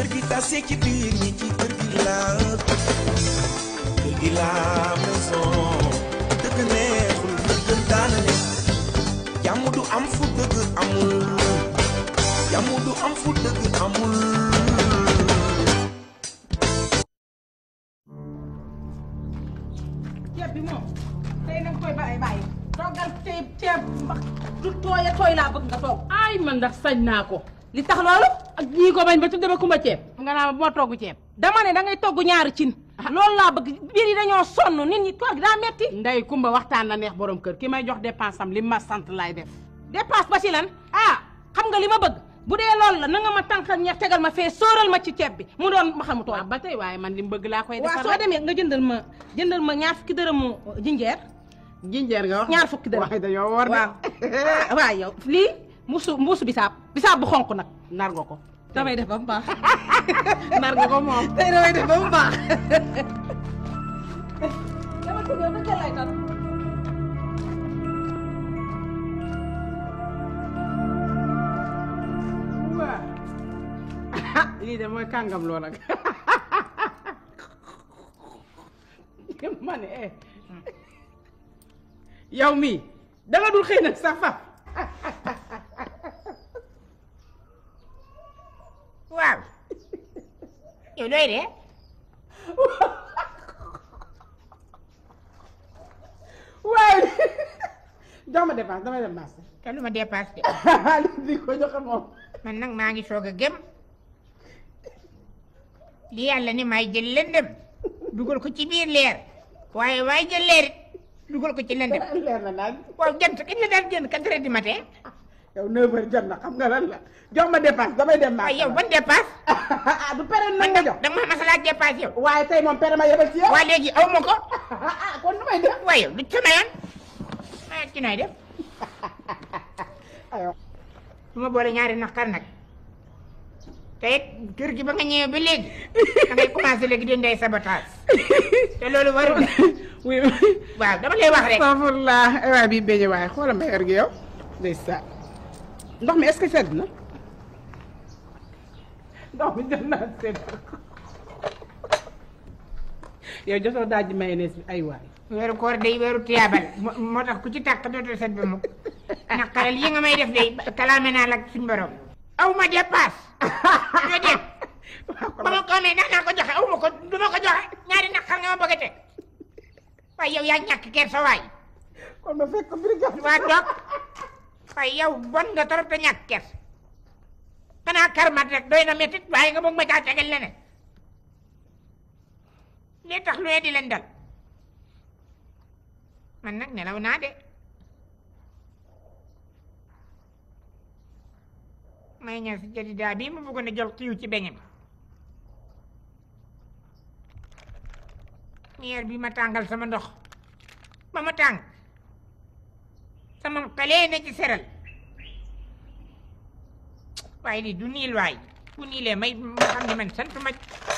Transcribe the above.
kër gi tase ci biir ñi ci kër gi la kër gi la maison dëgg neexul dëgg daana ne jàmm du am fu dëgg amul jàmm du am fu dëgg amul ceeb bi moom tey nag koy bàyyi bàyyi toggal ceeb ceeb mbax du tooy a tooy laa bëgg nga toog ay man ndax sañ naa ko li tax loolu ak ñii ko bañ ba tudde ba kumba ceeb nga naa ma bu ma togg ceeb dama ne da ngay togg ñaari cin loolu laa bëgg biir yi dañoo sonn nit ñi toog daa metti ndey kumba waxtaan na neex borom kër ki may jox dépense am li ma sant laay def dépasse ba ci lan ah xam nga li ma bëgg bu dee loolu la na nga ma tànkal ñeex tegal ma fee sóoral ma ci ceeb bi mu doon ma xamu tooy waaw ba tey waaye man li mu bëgg laa koy waaw defar soo demee nga jëndal ma jëndal ma ñaar fukki dërëmu jinjeer jinjeer nga wax ñaar fukki dërëm waaye dañoo war de waaw waaw yow lii mbuusu mbuusu bisaab bisaab bu xonq nag nar nga ko damay def ba mu baax nar nga ko moom tey damay def ba mu baax dama ci ñëw dëgg lay tan waaw lii de mooy kàngam loo nag ma ne eh yow mii danga dul xëy nag sax fa waaw yow looy de waaye jox ma dépense damay dem marché te lu ma dépasse de li ko joxe moom man nag maa ngi soog a gëm li yàlla ni may jël lëndëm dugal ko ci biir leer waaye waaye jël leer it dugal ko ci lëndëm leer na naaj waaw jant kañ la daan génn quatre heures du matin yow 9 heures jot na xam nga lan la jox ma dépense damay dem marché waaye yow ban dépasse ah du pere na nga jox danga ma masalaat dépasse yow waaye tey moom pere ma yebal ci yow waa léegi aw ma ko ah kon nu may def waaye yow du sama yoon ah ci nooy def aywa bu ma boole ñaari naqar nag te it kër gi ba nga ñëwee ba léegi da ngay commencé léegi di ndey sabotage te loolu warul oui waaw dama lay wax rek astafurlah ay waay bii beñe waaye xoolal ma yor gi yow ndeysaan ndox mi est-ce que sedd na ndox mi jot naa sedd yow jotoo daaj ji mayonnaise bi ay waay weeru koor day weeru tiyaabal moo moo tax ku ci tàkk dootul set ba mukk naqaral yi nga may def day kalaame naa la ak suñ borom aw ma dépasse nga dégg ba ma ko amee daan naa ko joxe aw ma ko du ma ko joxe ñaari naqar nga ma bëgg a teg waaye yow yaa ñàkk kersa waay kon ma fekk ko brigade waa toog waaye yow bon nga torop te ñàkk kersa xanaa karmat rek doy na métit waaye nga bëgg ma caa tegal leneen lii tax lu ne di leen dal man nag nelaw naa de may ñëw si jadidaa bii ma bëggoon a jël xiiw ci beñam miyeer bi ma tàngal sama ndox ba ma tàng sama xale na ci seral waaye lii du niil waay bu niilee may ma xam ne man sant ma